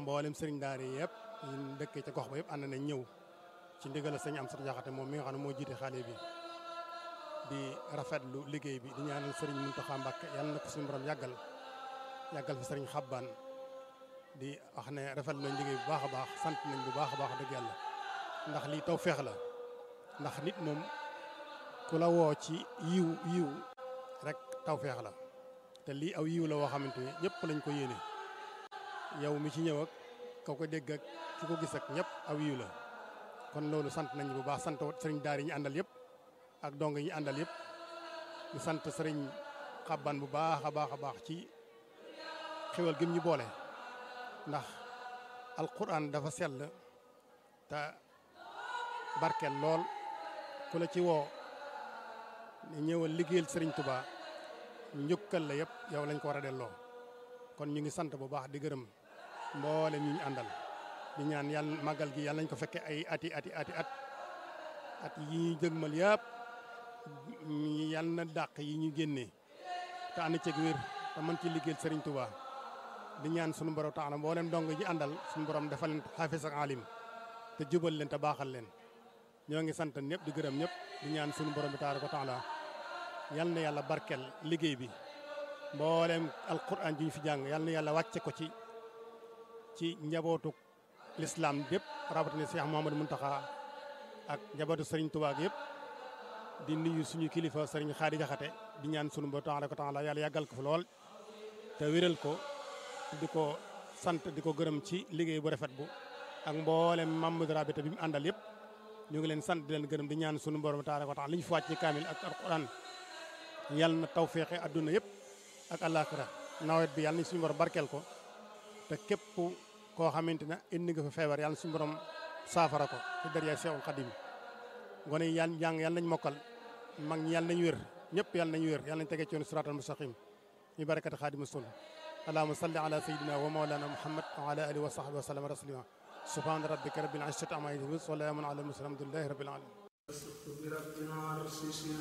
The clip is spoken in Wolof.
mboolem sëriñ daara yi yëpp ñu dëkkee ca gox ba yëpp ànd nañ ñëw ci ndigal sëñ am sata jaxate moom mi nga xam ne moo jiite xale bi di rafetlu liggéey bi di ñaanal sëriñ Muntaxa Mbàkke yàlla na ko suñu borom yàggal yàggal fi sëriñ Xabbaan di wax ne rafetlu nañ liggéey bu baax a baax sant nañ bu baax a baax dëgg yàlla ndax lii taw feex la ndax nit moom ku la woo ci yiw yiw rek taw feex la te lii aw yiw la woo xamante ni ñëpp lañ ko yéene yow mi ci ñëw ak ka ko dégg ak ki ko gis ak ñëpp aw yiw la kon loolu sant nañ bu baax sant sëriñ daar yi ñu àndal yëpp ak dong yi ñu àndal yëpp ñu sant sëriñ xabban bu baax a baax a baax ci xéwal gim ñu boole ndax alquran dafa sell te barkeel lool ku la ci woo ne ñëwal liggéeyal sëriñ Touba njukkal la yëpp yow lañ ko war a delloo kon ñu ngi sant bu baax di gërëm mboole ñu ñu àndal di ñaan yàlla màggal gi yàlla nañ ko fekke ay ati ati ati at at yi ñu jëgmal yëpp yàlla na dàq yi ñu génnee te ànd ceeg wér te mën ci liggéeyal sëriñ Touba di ñaan sunu borom tax na mboolem dong ji àndal suñu borom defal leen xaafis ak alim te jubal leen te baaxal leen ñoo ngi sant ñëpp di gërëm ñëpp di ñaan sunu borom bi taala ko taala yal na yàlla barkel liggéey bi mboolem alquran ji ñu fi jàng yal na yàlla wàcce ko ci ci njabootu l'islam bépp rawatina Cheikh Mouhamadou Mountakha ak njabootu Serigne Touba yëpp di nuyu suñu kilifa Serigne Khady Diakhaté di ñaan sunu borom taala ko taala yàlla yàggal ko fi lool te wéral ko di ko sant di ko gërëm ci liggéey bu rafet bu ak mboolem Mamadou Rabita bi mu àndal yëpp ñu ngi leen sant di leen gërëm di ñaan sunu borom taala ko taala li ñu fi wàcc ci kaamil ak alquran yàlla na taw feexe adduna yëpp ak àllaaxira nawet bi yàlla na suñu borom barkeel ko te képp koo xamante ne indi nga fa feebar yàlla na suñu borom saafara ko ci dërya Seexul Xadim gone yi yàlla jàng yàlla nañ mokkal mag ñi yàlla nañ wér ñëpp yàlla nañ wér yàlla nañ tegee ci yoonu siraatal mustaqim ñu barakati xaadimu rasul allahumma salli ala sayyidina wa mawlana muhammad wa ala alihi wa sahbihi wa sallam taslima subhana rabbika rabbil izzati amma yasifun wa salamun ala al mursalin alhamdulillahi rabbil alamin